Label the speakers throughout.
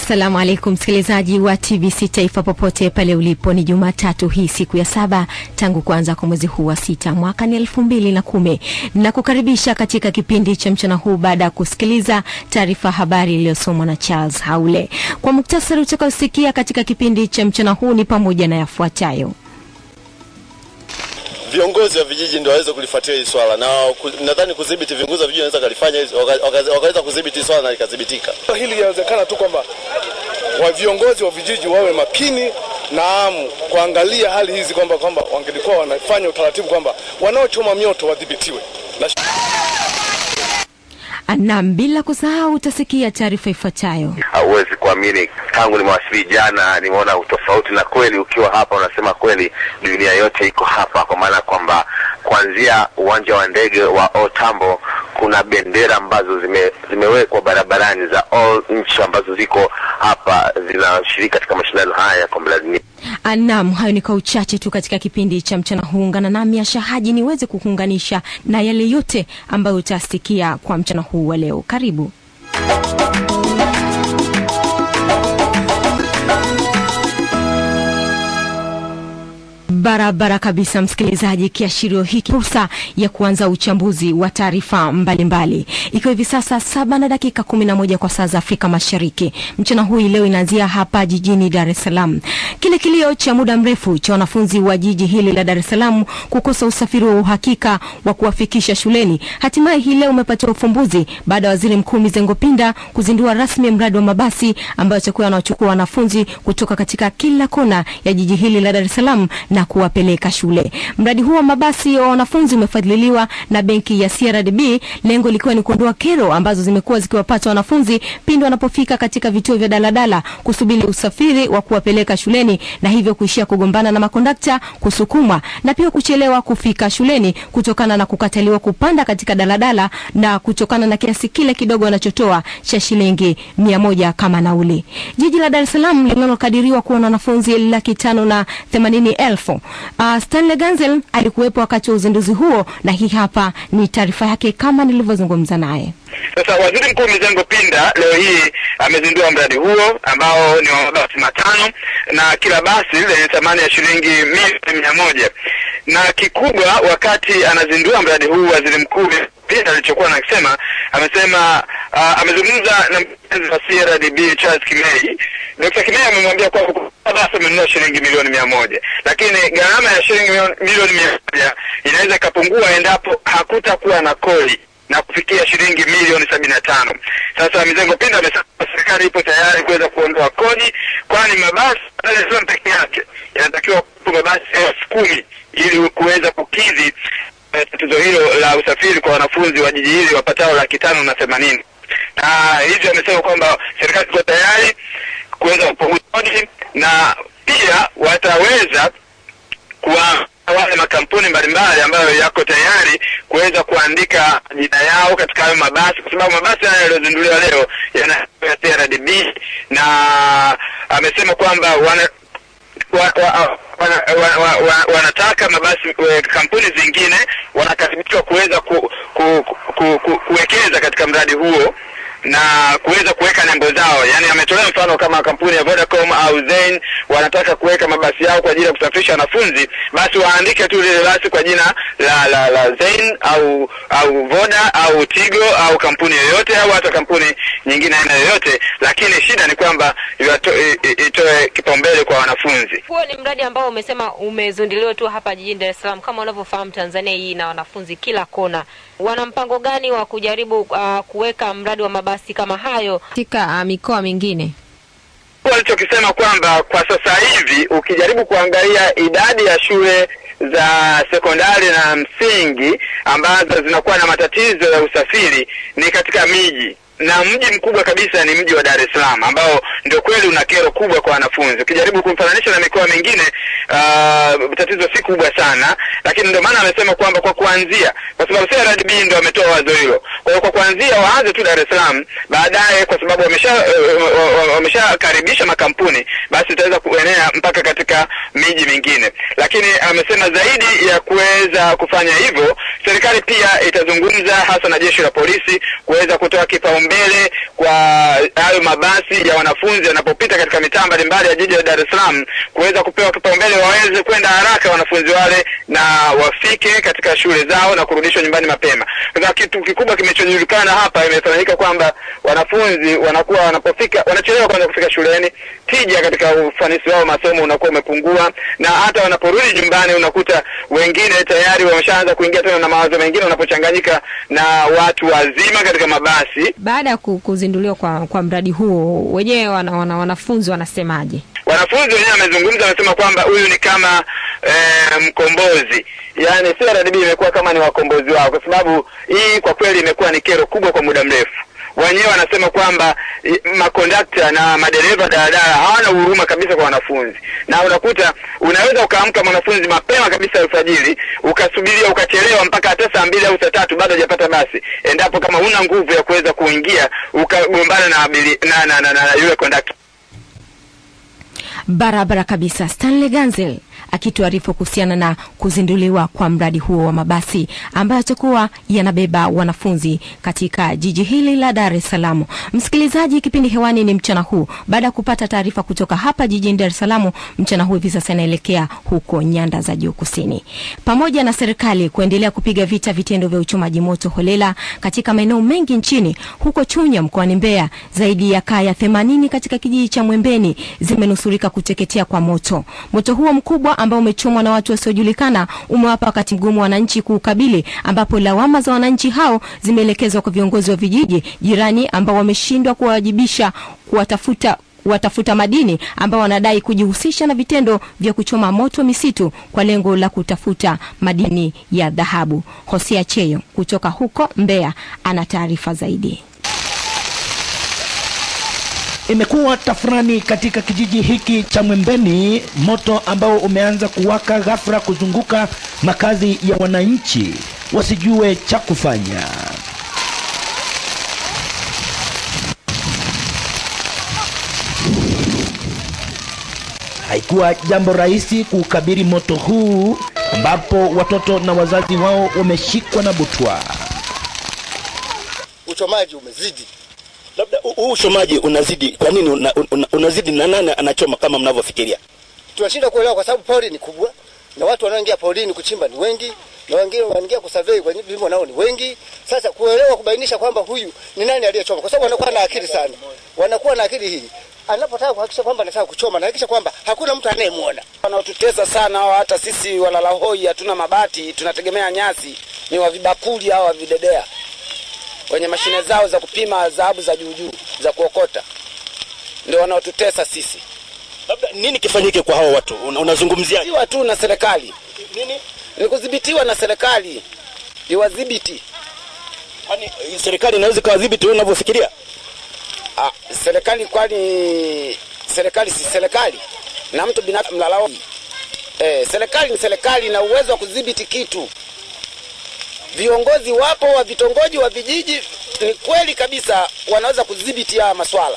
Speaker 1: Assalamu alaikum msikilizaji wa TBC Taifa popote pale ulipo, ni Jumatatu hii siku ya saba tangu kuanza kwa mwezi huu wa sita mwaka ni elfu mbili na kumi na kukaribisha katika kipindi cha mchana huu baada ya kusikiliza taarifa habari iliyosomwa na Charles Haule. Kwa muktasari utakaosikia katika kipindi cha mchana huu ni pamoja na yafuatayo.
Speaker 2: Viongozi wa vijiji ndio waweze kulifuatia hili swala na ku, nadhani kudhibiti viongozi wa vijiji wanaweza kalifanya wakaweza waka, waka kudhibiti hili swala na likadhibitika.
Speaker 3: Hili linawezekana tu kwamba wa viongozi wa vijiji wawe makini na kuangalia hali hizi kwamba kwamba wangelikuwa wanafanya utaratibu kwamba wanaochoma mioto wadhibitiwe na
Speaker 1: Naam, bila kusahau utasikia taarifa ifuatayo.
Speaker 4: Hauwezi kuamini, tangu nimewasili jana nimeona utofauti, na kweli ukiwa hapa unasema kweli dunia yote iko hapa, kwa maana kwamba kuanzia uwanja wa ndege wa Otambo kuna bendera ambazo zime, zimewekwa barabarani za all nchi ambazo ziko hapa zinashiriki katika mashindano haya ya kombe la dunia.
Speaker 1: Naam, hayo ni kwa uchache tu katika kipindi cha mchana huu. Ungana nami Asha Haji niweze kukuunganisha na yale yote ambayo utasikia kwa mchana huu wa leo. Karibu. Barabara kabisa, msikilizaji. Kiashirio hiki fursa ya kuanza uchambuzi wa taarifa mbalimbali, ikiwa hivi sasa saba na dakika kumi na moja kwa saa za Afrika Mashariki. Mchana huu leo inaanzia hapa jijini Dar es Salaam. Kile kilio cha muda mrefu cha wanafunzi wa jiji hili la Dar es Salaam kukosa usafiri wa uhakika wa kuwafikisha shuleni, hatimaye hii leo umepatiwa ufumbuzi baada ya Waziri Mkuu Mizengo Pinda kuzindua rasmi mradi wa mabasi ambayo yatakuwa yanawachukua wanafunzi kutoka katika kila kona ya jiji hili la Dar es Salaam na kuwapeleka shule. Mradi huu wa mabasi wa wanafunzi umefadhiliwa na benki ya CRDB, lengo likiwa ni kuondoa kero ambazo zimekuwa zikiwapata wanafunzi pindi wanapofika katika vituo vya daladala kusubiri usafiri wa kuwapeleka shuleni, na hivyo kuishia kugombana na makondakta, kusukumwa na pia kuchelewa kufika shuleni kutokana na kukataliwa kupanda katika daladala na kutokana na kiasi kile kidogo wanachotoa cha shilingi mia moja kama nauli. Jiji la Dar es Salaam linalokadiriwa kuwa na wanafunzi laki tano na themanini elfu Uh, Stanley Ganzel alikuwepo wakati wa uzinduzi huo na hii hapa ni taarifa yake kama nilivyozungumza naye.
Speaker 5: Sasa Waziri Mkuu Mizengo Pinda leo hii amezindua mradi huo ambao ni wa mabasi matano na kila basi lenye thamani ya shilingi milioni mia moja na kikubwa, wakati anazindua mradi huu Waziri Mkuu Pinda alichokuwa anasema, amesema uh, amezungumza na mkurugenzi wa CRDB Charles Kimei. Dr. Kimei amemwambia kwamba basi amenunua shilingi milioni mia moja lakini gharama ya shilingi milioni mia moja inaweza ikapungua endapo hakutakuwa na kodi na kufikia shilingi milioni sabini na tano. Sasa Mizengo Pinda amesema serikali ipo tayari kuweza kuondoa kodi, kwani mabasi Dar es Salaam peke yake yanatakiwa kuwa mabasi elfu kumi ili kuweza kukidhi tatizo uh, hilo la usafiri kwa wanafunzi wa jiji hili wapatao laki tano na themanini na hivyo amesema kwamba serikali iko tayari kuweza kupunguza kodi na pia wataweza kuwa wale makampuni mbalimbali ambayo yako tayari kuweza kuandika jina yao katika hayo mabasi, kwa sababu mabasi haya yaliyozinduliwa leo yana ya CRDB, na amesema kwamba wana wa, wa, wana, wa, wa, wa, wanataka mabasi we, kampuni zingine wanakaribishwa kuweza ku, ku, ku, ku, kuwekeza katika mradi huo na kuweza kuweka nembo zao. Yani ametolea mfano kama kampuni ya Vodacom au Zain wanataka kuweka mabasi yao kwa ajili ya kusafirisha wanafunzi, basi waandike tu lile basi kwa jina la la, la Zain au au Voda au Tigo au kampuni yoyote au hata kampuni nyingine aina yoyote, lakini shida ni kwamba itoe kipaumbele kwa wanafunzi.
Speaker 6: Huo ni mradi ambao umesema umezinduliwa tu hapa jijini Dar es Salaam. Kama unavyofahamu, Tanzania hii na wanafunzi kila kona. Wana mpango gani wa kujaribu uh, kuweka mradi wa mabasi kama hayo katika uh, mikoa mingine?
Speaker 5: Walichokisema kwamba kwa sasa hivi ukijaribu kuangalia idadi ya shule za sekondari na msingi ambazo zinakuwa na matatizo ya usafiri ni katika miji na mji mkubwa kabisa ni mji wa Dar es Salaam ambao ndio kweli una kero kubwa kwa wanafunzi. Ukijaribu kumfananisha na mikoa mingine, uh, tatizo si kubwa sana, lakini ndio maana amesema kwamba kwa kuanzia, kwa sababu CRDB ndio ametoa wazo hilo. Kwa hiyo kwa kuanzia waanze tu Dar es Salaam, baadaye kwa sababu wamesha uh, wameshakaribisha makampuni, basi itaweza kuenea mpaka katika miji mingine. Lakini amesema zaidi ya kuweza kufanya hivyo, serikali pia itazungumza hasa na jeshi la polisi kuweza kutoa kipaumbele kwa hayo mabasi ya wanafunzi yanapopita katika mitaa mbalimbali ya jiji la Dar es Salaam, kuweza kupewa kipaumbele, waweze kwenda haraka wanafunzi wale na wafike katika shule zao na kurudishwa nyumbani mapema. Sasa kitu kikubwa kimechojulikana hapa, imefanyika kwamba wanafunzi wanakuwa wanapofika wanachelewa kwanza kufika shuleni, tija katika ufanisi wao masomo unakuwa umepungua, na hata wanaporudi nyumbani unakuta wengine tayari wameshaanza kuingia tena na mawazo mengine, wanapochanganyika na watu wazima katika mabasi.
Speaker 6: Baada ya ku- kuzinduliwa kwa, kwa mradi huo wenyewe wana, wana, wanafunzi wanasemaje?
Speaker 5: Wanafunzi wenyewe wamezungumza, wamesema kwamba huyu ni kama eh, mkombozi, yaani CRDB imekuwa kama ni wakombozi wao, kwa sababu hii kwa kweli imekuwa ni kero kubwa kwa muda mrefu. Wenyewe wanasema kwamba i- makondakta na madereva daladala hawana huruma kabisa kwa wanafunzi, na unakuta unaweza ukaamka mwanafunzi mapema kabisa alfajiri, ukasubiria ukachelewa mpaka hata saa mbili au saa tatu bado hajapata basi, endapo kama huna nguvu ya kuweza kuingia ukagombana na, abili- na, na, na, na, na yule kondakta.
Speaker 1: Barabara kabisa. Stanley Ganzel akituarifu kuhusiana na kuzinduliwa kwa mradi huo wa mabasi ambayo yatakuwa yanabeba wanafunzi katika jiji hili la Dar es Salaam. Msikilizaji, kipindi hewani ni mchana huu. Baada ya kupata taarifa kutoka hapa jijini Dar es Salaam, mchana huu hivi sasa inaelekea huko nyanda za juu kusini. Pamoja na serikali kuendelea kupiga vita vitendo vya uchomaji moto holela katika maeneo mengi nchini, huko Chunya mkoani Mbeya, zaidi ya kaya 80 katika kijiji cha Mwembeni zimenusurika kuteketea kwa moto. Moto huo mkubwa ambao umechomwa na watu wasiojulikana umewapa wakati mgumu wananchi kuukabili, ambapo lawama za wananchi hao zimeelekezwa kwa viongozi wa vijiji jirani ambao wameshindwa kuwawajibisha kuwatafuta watafuta madini ambao wanadai kujihusisha na vitendo vya kuchoma moto misitu kwa lengo la kutafuta madini ya dhahabu. Hosea Cheyo kutoka huko Mbeya ana taarifa zaidi.
Speaker 7: Imekuwa tafrani katika kijiji hiki cha Mwembeni, moto ambao umeanza kuwaka ghafla kuzunguka makazi ya wananchi wasijue cha kufanya. Haikuwa jambo rahisi kuukabili moto huu ambapo watoto na wazazi wao wameshikwa na butwa.
Speaker 8: uchomaji umezidi.
Speaker 9: labda hu- huu uchomaji unazidi kwa nini una, una, unazidi na nani anachoma kama mnavyofikiria
Speaker 8: Tunashinda kuelewa kwa sababu pori ni kubwa na watu wanaoingia porini kuchimba ni wengi na wengine wanaingia kusurvey kwenye vilimo nao ni wengi. Sasa kuelewa kubainisha kwamba huyu ni nani aliyechoma, kwa sababu wanakuwa na akili sana, wanakuwa na akili hii anapotaka kuhakikisha kwamba anataka kuchoma, anahakikisha kwamba hakuna mtu anayemwona.
Speaker 10: wanaotutesa sana hao, hata sisi walala hoi hatuna mabati, tunategemea nyasi. Ni wa vibakuli hao wa videdea wenye mashine zao za kupima dhahabu za juu juu za kuokota, ndio wanaotutesa sisi.
Speaker 9: labda nini kifanyike kwa hao watu Una- unazungumzia
Speaker 10: Siwa tu na serikali,
Speaker 9: nini
Speaker 10: ni kudhibitiwa na serikali, iwadhibiti.
Speaker 9: kwani eh, serikali inaweza ikawadhibiti wewe unavyofikiria
Speaker 10: Ah, serikali kwani serikali si serikali na mtu binafsi mlalao. Eh, serikali ni serikali na uwezo wa kudhibiti kitu. Viongozi wapo wa vitongoji wa vijiji, ni kweli kabisa wanaweza kudhibiti haya maswala.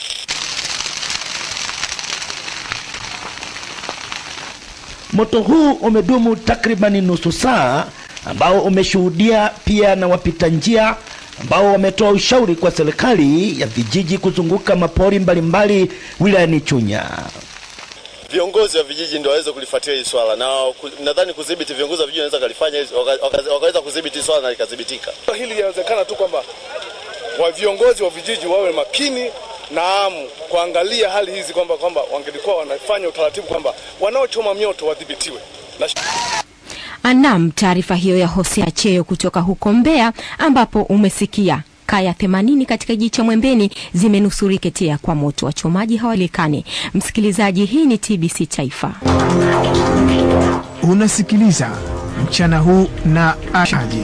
Speaker 7: Moto huu umedumu takribani nusu saa, ambao umeshuhudia pia na wapita njia ambao wametoa ushauri kwa serikali ya vijiji kuzunguka mapori mbalimbali wilayani Chunya.
Speaker 2: viongozi wa vijiji ndio waweze kulifuatilia hili swala na ku- nadhani kudhibiti viongozi wa vijiji wanaweza kalifanya hizo- waka- waka- wakaweza kudhibiti hili swala na likadhibitika.
Speaker 3: Hili linawezekana tu kwamba wa viongozi wa vijiji wawe makini naam, kuangalia hali hizi kwamba kwamba wangelikuwa wanafanya utaratibu kwamba wanaochoma mioto wadhibitiwe na
Speaker 1: Anam, taarifa hiyo ya Hosea Cheyo kutoka huko Mbeya, ambapo umesikia kaya 80 katika kijiji cha Mwembeni zimenusuriketea kwa moto, wachomaji hawajulikani. Msikilizaji, hii ni TBC Taifa.
Speaker 11: Unasikiliza mchana huu na Ashaji.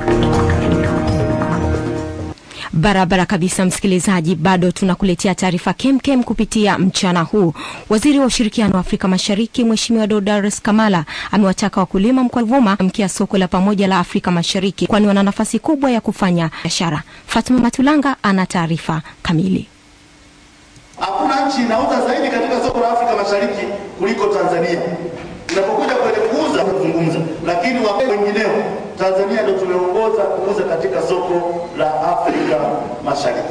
Speaker 1: Barabara kabisa, msikilizaji, bado tunakuletea taarifa kemkem kupitia mchana huu. Waziri wa ushirikiano wa Afrika Mashariki Mheshimiwa Dodares Kamala amewataka wakulima mkoa wa Ruvuma mkia soko la pamoja la Afrika Mashariki, kwani wana nafasi kubwa ya kufanya biashara. Fatuma Matulanga ana taarifa kamili.
Speaker 12: Hakuna nchi inauza zaidi katika soko la Afrika Mashariki kuliko Tanzania. Inapokuja kwenye kuuza kuzungumza, lakini wa wengineo Tanzania ndio tumeongoza kuuza katika soko la Afrika Mashariki.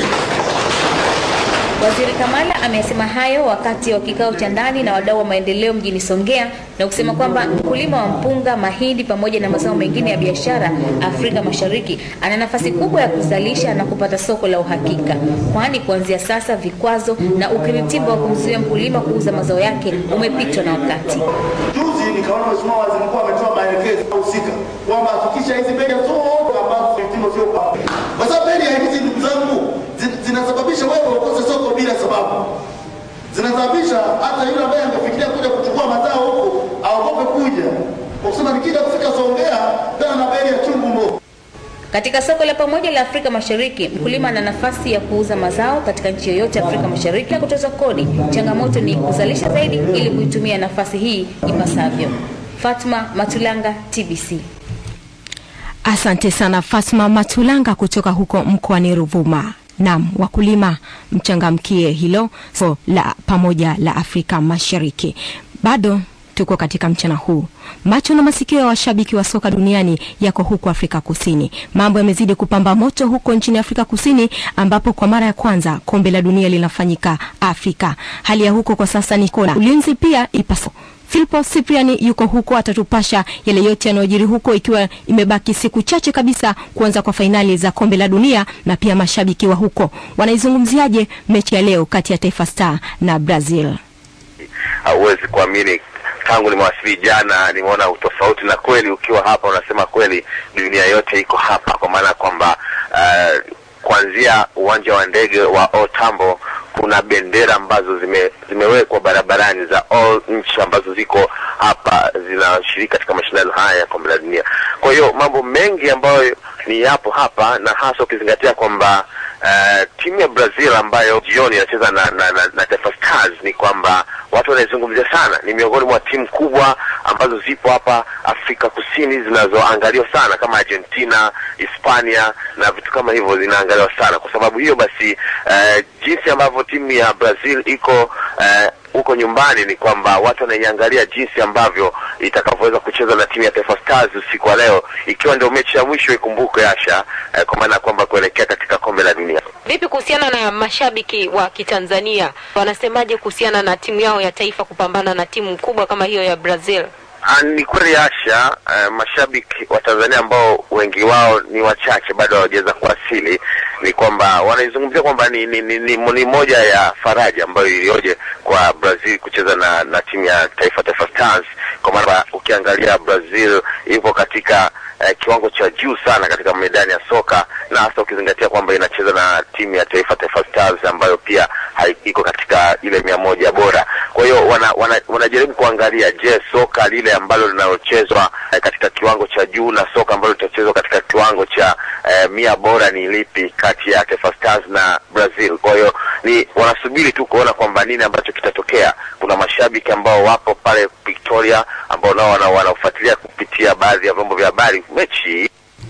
Speaker 13: Waziri Kamala amesema hayo wakati wa kikao cha ndani na wadau wa maendeleo mjini Songea na kusema kwamba mkulima wa mpunga, mahindi pamoja na mazao mengine ya biashara Afrika Mashariki ana nafasi kubwa ya kuzalisha na kupata soko la uhakika, kwani kuanzia sasa vikwazo na ukiritimba wa kumzuia mkulima kuuza mazao yake umepitwa na wakati.
Speaker 12: Juzi nikaona Mheshimiwa Waziri Mkuu ametoa maelekezo husika kwamba hakikisha hizi bei zote ambazo vipimo sio kwa kwa sababu bei ya hizi ndugu zangu zi- zinasababisha wewe ukose soko bila sababu, zinasababisha hata yule ambaye angefikiria kuja kuchukua mazao huko aogope kuja kwa kusema nikija kufika Songea tena na bei ya chungu mbovu.
Speaker 13: Katika soko la pamoja la Afrika Mashariki, mkulima ana nafasi ya kuuza mazao katika nchi yoyote ya Afrika Mashariki na kutoza kodi. Changamoto ni kuzalisha zaidi ili kuitumia nafasi hii ipasavyo. Fatma Matulanga, TBC.
Speaker 1: Asante sana Fatma Matulanga kutoka huko mkoani Ruvuma. Naam, wakulima mchangamkie hilo so la pamoja la Afrika Mashariki. Bado tuko katika mchana huu. Macho na masikio ya washabiki wa soka duniani yako huko Afrika Kusini. Mambo yamezidi kupamba moto huko nchini Afrika Kusini, ambapo kwa mara ya kwanza kombe la dunia linafanyika Afrika. Hali ya huko kwa sasa ni kona ulinzi pia ipaso Filipo Cypriani yuko huko, atatupasha yale yote yanayojiri huko, ikiwa imebaki siku chache kabisa kuanza kwa fainali za kombe la dunia, na pia mashabiki wa huko wanaizungumziaje mechi ya leo kati ya Taifa Star na Brazil?
Speaker 4: hauwezi kuamini tangu nimewasili jana nimeona utofauti na kweli ukiwa hapa unasema kweli dunia yote iko hapa kwa maana kwamba uh, kuanzia uwanja wa ndege wa otambo kuna bendera ambazo zime, zimewekwa barabarani za all nchi ambazo ziko hapa zinashiriki katika mashindano haya ya kombe la dunia kwa hiyo mambo mengi ambayo ni yapo hapa na hasa ukizingatia kwamba uh, timu ya brazil ambayo jioni inacheza na, na, na, na taifa stars ni kwamba watu wanaizungumzia sana ni miongoni mwa timu kubwa ambazo zipo hapa afrika kusini zinazoangaliwa sana kama argentina hispania na vitu kama hivyo zinaangaliwa sana kwa sababu hiyo basi uh, jinsi ambavyo timu ya brazil iko uh, huko nyumbani ni kwamba watu wanaiangalia jinsi ambavyo itakavyoweza kucheza na timu ya Taifa Stars usiku wa leo, ikiwa ndio mechi ya mwisho ikumbuke, Asha, eh, kwa maana ya kwamba kuelekea katika kombe la dunia.
Speaker 6: Vipi kuhusiana na mashabiki wa Kitanzania, wanasemaje kuhusiana na timu yao ya taifa kupambana na timu kubwa kama hiyo ya Brazil?
Speaker 4: Ah, Ni kweli Asha, uh, mashabiki wa Tanzania ambao wengi wao ni wachache bado hawajaweza kuwasili, ni kwamba wanaizungumzia kwamba ni, ni, ni, ni, ni moja ya faraja ambayo ilioje kwa Brazil kucheza na, na timu ya taifa Taifa Stars, kwa maana ukiangalia Brazil ipo katika eh, kiwango cha juu sana katika medani ya soka na hasa ukizingatia kwamba inacheza na timu ya taifa Taifa Stars ambayo pia hai- iko katika ile mia moja bora. Kwa hiyo wana, wana, wanajaribu kuangalia, je, soka lile ambalo linalochezwa eh, katika kiwango cha juu na soka ambalo litachezwa katika kiwango cha eh, mia bora ni lipi kati ya Taifa Stars na Brazil? Kwa hiyo ni wanasubiri tu kuona kwamba nini ambacho kitatokea. Kuna mashabiki ambao wapo pale Victoria ambao nao wana- wanafuatilia kupitia baadhi ya vyombo vya habari mechi hii.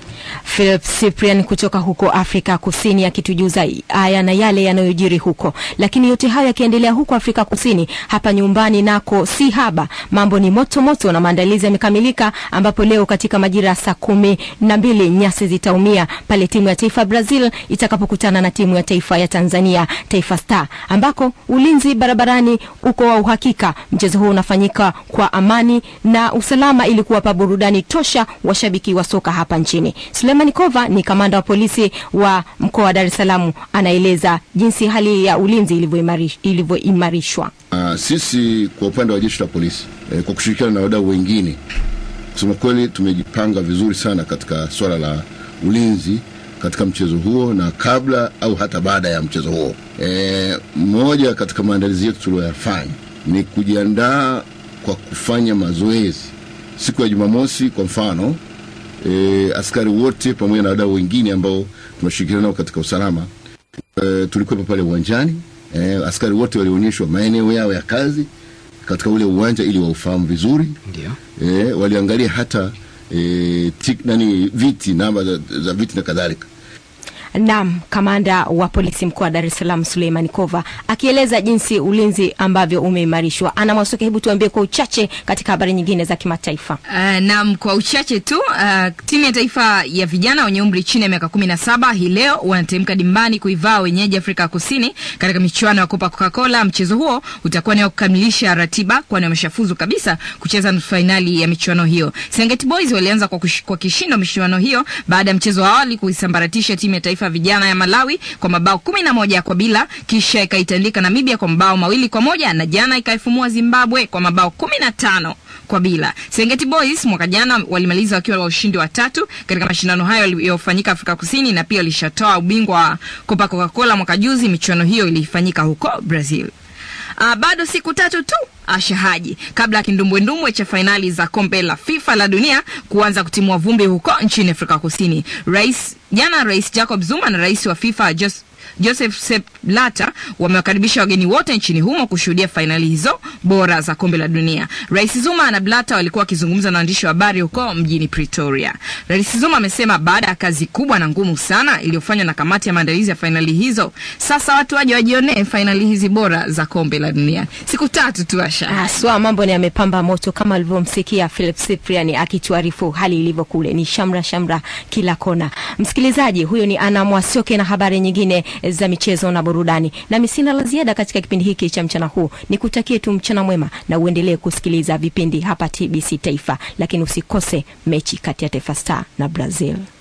Speaker 1: Philip Cyprian kutoka huko Afrika Kusini akitujuza haya na yale yanayojiri huko. Lakini yote hayo yakiendelea huko Afrika Kusini, hapa nyumbani nako si haba, mambo ni moto moto na maandalizi yamekamilika, ambapo leo katika majira ya saa kumi na mbili nyasi zitaumia pale timu ya taifa Brazil itakapokutana na timu ya taifa ya Tanzania Taifa Star, ambako ulinzi barabarani uko wa uhakika. Mchezo huu unafanyika kwa amani na usalama ili kuwapa burudani tosha washabiki wa soka hapa nchini. Suleiman Kova ni kamanda wa polisi wa mkoa wa Dar es Salaam, anaeleza jinsi hali ya ulinzi ilivyoimarish- ilivyoimarishwa.
Speaker 14: Uh, sisi kwa upande wa jeshi la polisi eh, kwa kushirikiana na wadau wengine, kusema kweli tumejipanga vizuri sana katika swala la ulinzi katika mchezo huo na kabla au hata baada ya mchezo huo. E, moja katika maandalizi yetu tuliyoyafanya ni kujiandaa kwa kufanya mazoezi siku ya Jumamosi kwa mfano e, askari wote pamoja na wadau wengine ambao tunashirikiana nao katika usalama e, tulikuwepo pale uwanjani e, askari wote walionyeshwa maeneo yao ya kazi katika ule uwanja ili waufahamu vizuri
Speaker 11: Ndio.
Speaker 14: e, waliangalia hata e, tik, nani viti namba za, za viti na kadhalika
Speaker 1: Naam, kamanda wa polisi mkoa wa Dar es Salaam Suleiman Kova akieleza jinsi ulinzi ambavyo umeimarishwa. Ana Mwasuke, hebu tuambie kwa uchache katika habari nyingine za kimataifa.
Speaker 15: Uh, naam, kwa uchache tu uh, timu ya taifa ya vijana wenye umri chini ya miaka kumi na saba hii leo wanatemka dimbani kuivaa wenyeji Afrika Kusini katika michuano ya Copa Coca-Cola. Mchezo huo utakuwa ni wa kukamilisha ratiba, kwani wameshafuzu kabisa kucheza nusu fainali ya michuano hiyo. Serengeti Boys walianza kwa, kush, kwa kishindo michuano hiyo baada ya mchezo wa awali kuisambaratisha timu ya taifa ya vijana ya Malawi kwa mabao kumi na moja kwa bila, kisha ikaitandika Namibia kwa mabao mawili kwa moja na jana ikaifumua Zimbabwe kwa mabao kumi na tano kwa bila. Serengeti Boys mwaka jana walimaliza wakiwa wa ushindi wa tatu katika mashindano hayo yaliyofanyika Afrika Kusini na pia walishatoa ubingwa wa Copa Coca-Cola mwaka juzi. Michuano hiyo ilifanyika huko Brazil. Uh, bado siku tatu tu Asha Haji kabla ya kindumbwendumbwe cha fainali za kombe la FIFA la dunia kuanza kutimua vumbi huko nchini Afrika Kusini. Rais jana, Rais Jacob Zuma na rais wa FIFA Jos Joseph Sepp Blatter wamewakaribisha wageni wote nchini humo kushuhudia fainali hizo bora za kombe la dunia. Rais Zuma na Blatter walikuwa wakizungumza na waandishi wa habari huko mjini Pretoria. Rais Zuma amesema baada ya kazi kubwa na ngumu sana iliyofanywa na kamati ya maandalizi ya fainali hizo, sasa watu waje wajionee fainali hizi bora za kombe la dunia. Siku tatu tu Asha.
Speaker 1: Haswa mambo ni yamepamba moto kama alivyomsikia Philip Cyprian akituarifu hali ilivyo kule, ni shamra shamra kila kona. Msikilizaji, huyo ni Ana Mwasioke na habari nyingine za michezo na burudani. Nami sina la ziada katika kipindi hiki cha mchana huu, nikutakie tu mchana mwema na uendelee kusikiliza vipindi hapa TBC Taifa, lakini usikose mechi kati ya Taifa Star na Brazil.